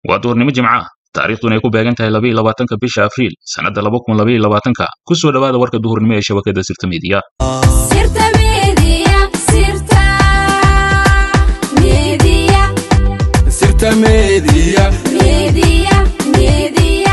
waa duhurnimo jimca ah taariikhduna ay ku beegan tahay labaiyo labaatanka bisha abriil sannadda laba kun labaiyo labaatanka ku soo dhowaada warka duhurnimo ee shabakadda sirta miidiya Sirta Media, Sirta Media, Sirta Media. Media, Media.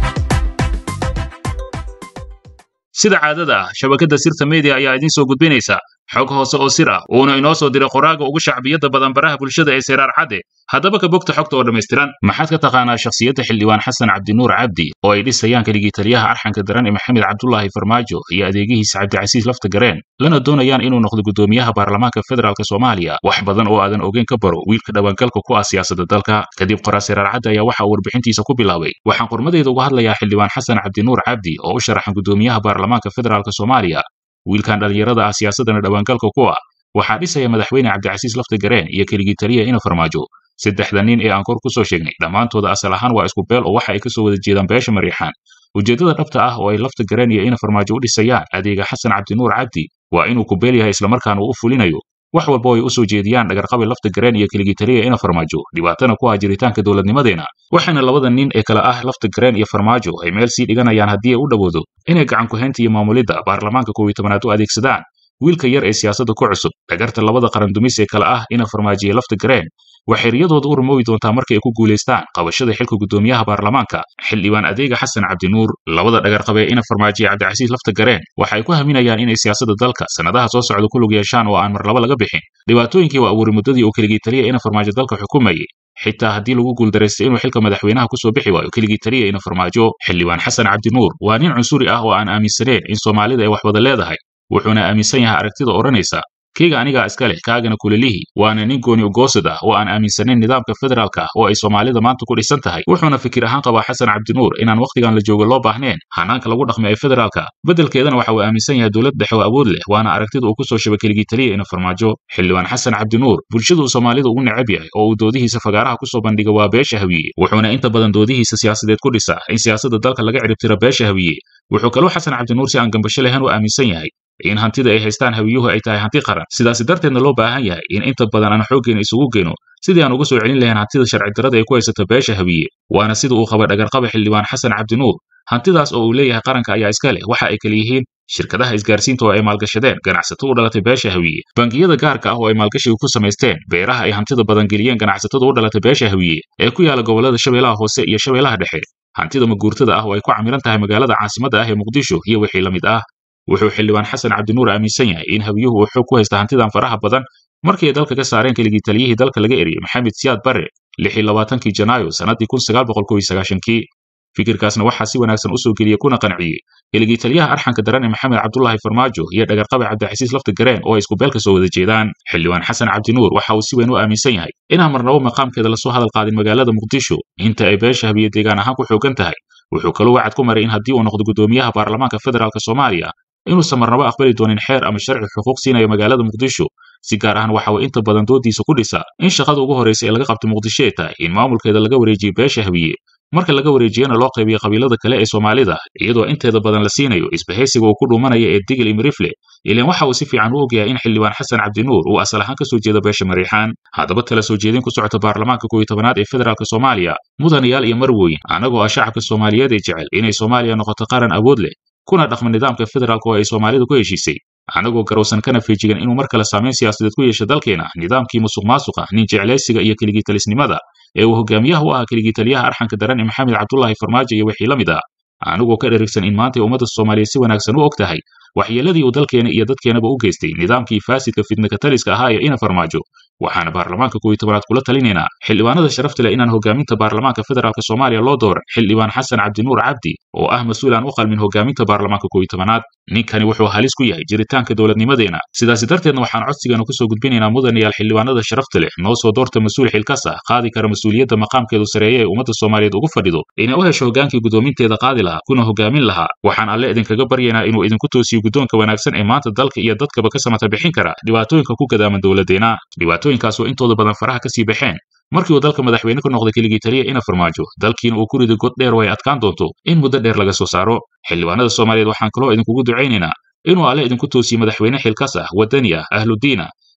sida caadada ah shabakadda sirta media ayaa idiin soo gudbinaysa xog hoose oo sir ah uuna inoo soo diray qoraaga ugu shacbiyadda badan baraha bulshada ee seyraar cadde haddaba ka bogta xogta oo dhammaystiran maxaad ka taqaanaa shakhsiyadda xildhibaan xasan cabdinuur cabdi oo ay dhisayaan keligii taliyaha arxanka daran ee maxamed cabdulaahi farmaajo iyo adeegihiisa cabdicasiis lafta gareen lana doonayaan inuu noqdo guddoomiyaha baarlamaanka federaalk soomaaliya wax badan oo aadan ogeyn ka baro wiilka dhawaangalka ku ah siyaasadda dalka kadib qoraa seyraar cadde ayaa waxa uu warbixintiisa ku bilaabay waxaan qormadeyda uga hadlayaa xildhibaan xasan cabdinuur cabdi oo u sharaxan guddoomiyaha baarlamaanka federaalk soomaaliya wiilkan dhallinyarada ah siyaasadana dhawaangalka ku ah waxaa dhisaya madaxweyne cabdicasiis lafta gareen iyo keligii taliya ina farmaajo saddexda nin ee aan kor ku soo sheegnay dhammaantooda asal ahaan waa isku beel oo waxa ay ka soo wada jeedaan beesha mariixaan ujeeddada dhabta ah oo ay lafta gareen iyo ina farmaajo u dhisayaan adeega xasan cabdinuur cabdi waa inuu ku beel yahay islamarkaana uu u fulinayo wax walba oo ay u soo jeediyaan dhagarqabi lafta gareen iyo keligii taliya ina farmaajo dhibaatana ku ah jiritaanka dowladnimadeena waxaana labada nin ee kale ah lafta gareen iyo farmaajo ay meel sii dhiganayaan haddii ay u dhowoodo inay gacan ku-haynta iyo maamulidda baarlamaanka koob iyo tobanaad u adeegsadaan wiilka yar ee siyaasadda ku cusub dhagarta labada qaran dumis ee kale ah ina farmaajiya lafta gareen waxay riyadooda u rumoobi doontaa markii ay ku guulaystaan qabashada xilka guddoomiyaha baarlamaanka xildhibaan adeega xasan cabdinuur labada dhagarqabe ina farmaajiya cabdicasiis lafta gareen waxa ay ku haminayaan inay siyaasadda dalka sannadaha soo socda ku lug yeeshaan oo aan mar laba laga bixin dhibaatooyinkii waa abuuri muddadii uu keligii taliya ina farmaajo dalka xukumayay xitaa haddii lagu guuldaraysta inuu xilka madaxweynaha ku soo bixi waayo keligii taliya ina farmaajo xildhibaan xasan cabdinuur waa nin cunsuri ah oo aan aaminsaneyn in soomaalida ay wax wada leedahay wuxuuna aaminsan yahay aragtida odhanaysa keyga anigaa iska leh kaagana kulelihi waana nin gooni ugoosad ah oo aan aaminsanayn nidaamka federaalka ah oo ay soomaalida maanta ku dhisan tahay wuxuuna fikir ahaan qabaa xasan cabdinuur inaan wakhtigan la joogo loo baahneen hanaanka lagu dhaqmay ee federaalka beddelkeedana waxa uu aaminsan yahay dowlad dhexe oo awood leh waana aragtida uu ku soo shabay keligii taliya ina farmaajo xildhibaan xasan cabdinuur bulshada uu soomaalida ugu necab yahay oo uu doodihiisa fagaaraha ku soo bandhiga waa beesha hawiye wuxuuna inta badan doodihiisa siyaasadeed ku dhisaa in siyaasadda dalka laga ciribtiro beesha hawiye wuxuu kaloo xasan cabdinuur si aan gambasho lahayn u aaminsan yahay in hantida ay haystaan hawiyuhu ay tahay hanti qaran sidaasi darteedna loo baahan yahay in inta badan aan xooggeena isugu geyno sidii aan uga soo celin lahayn hantida sharci darrada ay ku haysata beesha hawiye waana sida uu qaba dhagarqaba xildhibaan xasan cabdinuur hantidaas oo uu leeyahay qaranka ayaa iska leh waxa ay kala yihiin shirkadaha isgaarsiinta oo ay maalgashadeen ganacsato u dhalatay beesha hawiye bangiyada gaarka ah oo ay maalgashiga ku samaysteen beeraha ay hantida badan geliyeen ganacsatada u dhalatay beesha hawiye ee ku yaala gobollada shabeellaha hoose iyo shabeellaha dhexe hantida maguurtada ah oo ay ku camiran tahay magaalada caasimadda ah ee muqdisho iyo wixii la mid ah wuxuu xildhibaan xasan cabdinuur aaminsan yahay in hawiyuhu uu xoog ku haysta hantidan faraha badan markii ay dalka ka saareen keligii taliyihii dalka laga eriyey maxamed siyaad barre lixii labaatankii janaayo sannaddii kun sagaal boqol kow iyo sagaashankii fikirkaasna waxaa si wanaagsan u soo geliyey kuna qanciyey keligii taliyaha arxanka daran ee maxamed cabdulaahi farmaajo iyo dhagarqabe cabdicasiis lafta gareen oo ay isku beel ka soo wada jeedaan xildhibaan xasan cabdinuur waxa uu si weyn u aaminsan yahay inaan marnabo maqaamkeeda lasoo hadal qaadin magaalada muqdisho inta ay beesha habiye deegaan ahaan ku xoogan tahay wuxuu kaloo wacad ku maray in haddii uu noqdo guddoomiyaha baarlamaanka federaalk soomaaliya inuusan marnabo aqbali doonin xeer ama sharci xuquuq siinayo magaalada muqdisho si gaar ahan waxa uu inta badan doodiisa ku dhisaa in shaqada ugu horraysa ee laga qabto muqdisho ay tahay in maamulkeeda laga wareejiyo beesha hawiye marka laga wareejiyana loo qaybiyo qabiilada kale ee soomaalida iyadoo inteeda badan la siinayo isbahaysiga uu ku dhuumanaya ee digil imirifle ilaan waxa uu si fiican u ogyahay in xildhibaan xasan cabdinuur uu asal ahaan ka soo jeedo beesha mariixaan haddaba tala soo jeedin ku socota baarlamaanka koob iyo tobanaad ee federaalk soomaaliya mudanayaal iyo marwooyin annagoo ah shacabka soomaaliyeed ee jecel inay soomaaliya noqoto qaran awood leh kuna dhaqma nidaamka federaalk oo ay soomaalida ku heshiisay annagoo garowsan kana feejigan inuu mar kale saamayn siyaasadeed ku yeesho dalkeena nidaamkii musuq maasuqa nin jeclaysiga iyo keligii talisnimada ee uu hogaamiyaha u ahaa keligii taliyaha arxanka daran ee maxamed cabdulaahi farmaajo iyo wixii la mid ah anigoo ka dherigsan in maantay ummadda soomaaliyeed si wanaagsan u og tahay waxyeeladii uu dalkeena iyo dadkeenaba u geystay nidaamkii faasidka fidnakataliska ahaa ee ina farmaajo waxaana baarlamaanka koob iyo tobanaad kula talinaynaa xildhibaanada sharafta leh inaan hogaaminta baarlamaanka federaalk soomaaliya loo dooran xildhibaan xasan cabdinuur cabdi oo ah mas-uul aan u qalmin hogaaminta baarlamaanka koob iyo tobanaad ninkani wuxuu halis ku yahay jiritaanka dowladnimadeena sidaasi darteedna waxaan codsigeenu kusoo gudbinaynaa mudanayaal xildhibaanada sharafta leh noo soo doorta mas-uul xilkas ah qaadi kara mas-uuliyadda maqaamkeedu sareeya ee ummadda soomaaliyeed ugu fadhido inay u hesho hogaankii guddoominteeda qaadi lahaa kuna hogaamin lahaa waxaan alle idinkaga baryaynaa inuu idinku toosiyo guddoonka wanaagsan ee maanta dalka iyo dadkaba ka samata bixin kara dhibaatooyinka ku gadaaman dowladeena dhibaatooyinkaas oo intooda badan faraha ka sii baxeen markii uu dalka madaxweyne ka noqday keligii taliya ina farmaajo dalkiina uu ku riday god dheer oo ay adkaan doonto in muddo dheer laga soo saaro xildhibaanada soomaaliyeed waxaan kaloo idinkugu ducaynaynaa inuu alle idinku toosiyo madaxweyne xilkas ah waddani ah ahludiin ah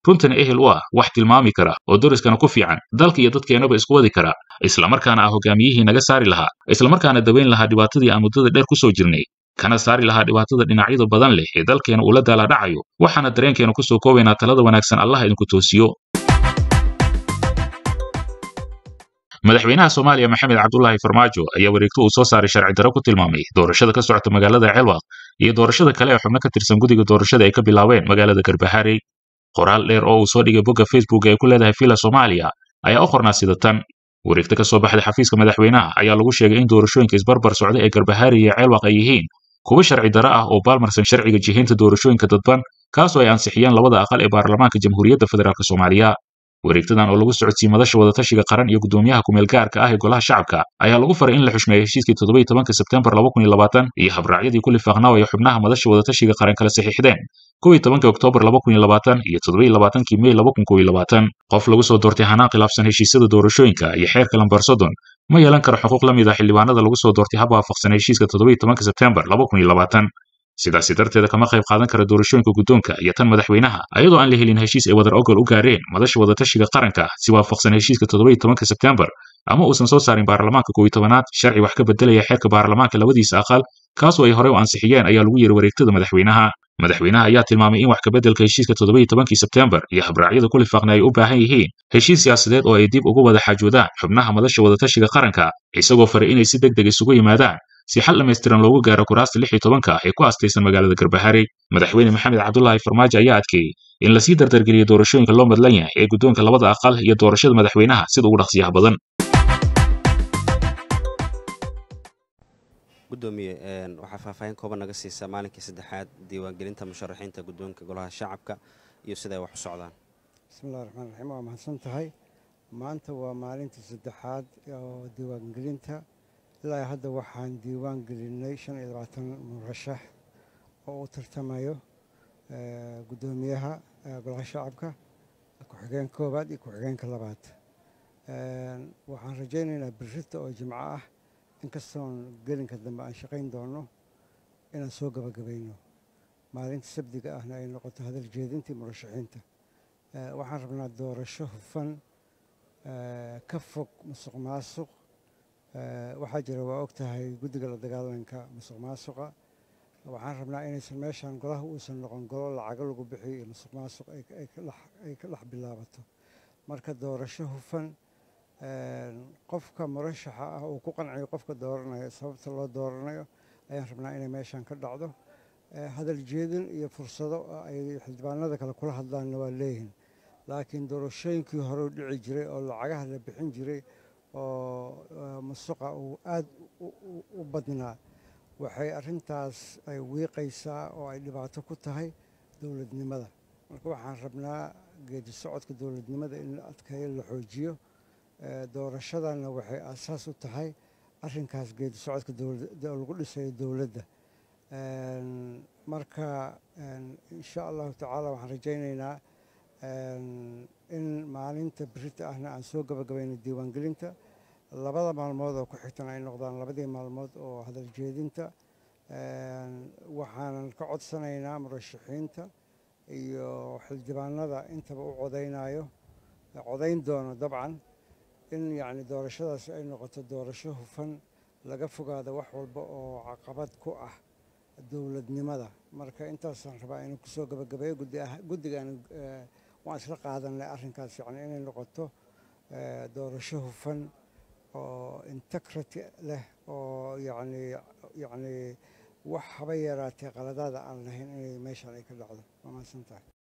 runtana ehel u ah wax tilmaami kara oo doriskana ku fiican dalka iyo dadkeenaba isku wadi kara islamarkaana ah hogaamiyihii naga saari lahaa islamarkaana daweyn lahaa dhibaatadii aan muddada dheer ku soo jirnay kana saari lahaa dhibaatada dhinacyada badan leh ee dalkeena uu la daaladhacayo waxaana dareenkeena ku soo koobaynaa talada wanaagsan allah idinku toosiyo madaxweynaha soomaaliya maxamed cabdulaahi farmaajo ayaa wareegto uu soo saaray sharci darro ku tilmaamay doorashada ka socota magaalada ceelwaq iyo doorashada kale ee xubno ka tirsan guddiga doorashada ay ka bilaabeen magaalada garbaharey qoraal dheer oo uu soo dhigay bogga facebook ee ku leedahay villa soomaaliya ayaa u qornaa sida tan wareegto ka soo baxday xafiiska madaxweynaha ayaa lagu sheegay in doorashooyinka isbarbar socda ee garbaharey iyo ceelwaq ay yihiin kuwa sharci darro ah oo baalmarsan sharciga jihaynta doorashooyinka dadban kaasoo ay ansixiyeen labada aqal ee baarlamaanka jamhuuriyadda federaalk soomaaliya wareegtadan oo lagu socodsiiyey madasha wadatashiga qaran iyo gudoomiyaha kumeel gaarka ah ee golaha shacabka ayaa lagu faray in la xushmeeyo heshiiskii toddoba tobanka sebtembar laba kun iyo labaatan iyo habraacyadii ku lifaaqnaa ay xubnaha madasha wadatashiga qaran kala saxiixdeen kow iyo tobanka oktoobar laba kun iyo labaatan iyo toddoba iyo labaatankii mey laba kun kow iyo labaatan qof lagu soo doortay hanaan khilaafsan heshiisyada doorashooyinka iyo xeerka lambar soddon ma yeelan karo xuquuq la mid ah xildhibaanada lagu soo doortay hab waafaqsan heshiiska toddoba iyo tobanka sebtembar laba kun iyo labaatan sidaasi darteeda kama qayb qaadan kara doorashooyinka guddoonka iyo tan madaxweynaha ayadoo aan la helin heshiis ay wadar ogol u gaareen madasha wadatashiga qaranka si waafaqsan heshiiska toddoba iyo tobanka sebtembar ama uusan soo saarin baarlamaanka kow iyo tobanaad sharci wax ka bedelaya xeerka baarlamaanka labadiisa aqal kaasoo ay horey u ansixiyeen ayaa lagu yiri wareegtada madaxweynaha madaxweynaha ayaa tilmaamay in wax kabeddelka heshiiska toddoba iyo tobankii sebtembar iyo habraacyada ku lifaaqna ay u baahan yihiin heshiis siyaasadeed oo ay dib ugu wada xaajoodaan xubnaha madasha wadatashiga qaranka isagoo faray inay si deg deg isugu yimaadaan si xal dhammaystiran loogu gaaro kuraasta lix iyo tobanka ee ku astaysan magaalada garbaharey madaxweyne maxamed cabdulaahi farmaajo ayaa adkeeyey in lasii dardargeliyo doorashooyinka loo madlan yahay ee guddoonka labada aqal iyo doorashada madaxweynaha sida ugu dhaqsiyaha badan gudoomiye waxaa faahfaahin kooban naga siisaa maalinkii saddexaad diiwaangelinta musharaxiinta guddoonka golaha shacabka iyo sida ay wax u socdaan bismillahi raxmaan raxiim waa mahadsan tahay maanta waa maalintii saddexaad oo diiwaangelinta ilaa hadda waxaan diiwaan gelinay shan iyo labaatan murashax oo u tartamayo guddoomiyaha golaha shacabka ku-xigeen koowaad iyo ku-xigeenka labaad waxaan rajaynaynaa birrita oo jimco ah inkastoon gelinka dambe aan shaqayn doono inaan soo gabagabayno maalinta sabdiga ahna ay noqoto hadal jeedintii murashaxiinta waxaan rabnaa doorasho hufan ka fog musuq maasuq waxaa jira waa og tahay guddiga la dagaalanka musuq maasuqa waxaan rabnaa inaysan meeshan golaha uusan noqon golo lacago lagu bixiyo iyo musuq maasuq ay ka dhex bilaabato marka doorasho hufan qofka murashaxa ah uu ku qanciyo qofka dooranayo sababta loo dooranayo ayaan rabnaa inay meeshan ka dhacdo hadal jeedin iyo fursado ay xildhibaanada kale kula hadlaanna waa leeyihin laakiin doorashooyinkii hore u dhici jiray oo lacagaha la bixin jiray oo musuqa uu aad u badnaa waxay arrintaas ay wiiqaysaa oo ay dhibaato ku tahay dowladnimada marka waxaan rabnaa geedi socodka dowladnimada in la adkeeyo la xoojiyo doorashadana waxay aasaas u tahay arrinkaas geedi socodka lagu dhisayo dowladda marka insha allahu tacaala waxaan rajaynaynaa in maalinta birita ahna aan soo gabagabayno diiwaangelinta labada maalmood oo ku xigtan ay noqdaan labadii maalmood oo hadal jeedinta waxaanan ka codsanaynaa murashaxiinta iyo xildhibaanada intaba u codaynayo codayn doono dabcan in yacni doorashadaas ay noqoto doorasho hufan laga fogaado wax walba oo caqabad ku ah dowladnimada marka intaasaan rabaa inuu kusoo gabagabeeyo guddigan waan isla qaadanay arrinkaas yacni inay noqoto doorasho hufan oo integrity leh oo yacni yacni wax haba yaraatee qaladaada aan lahayn inay meeshan ay ka dhacdo waa mahadsan tahay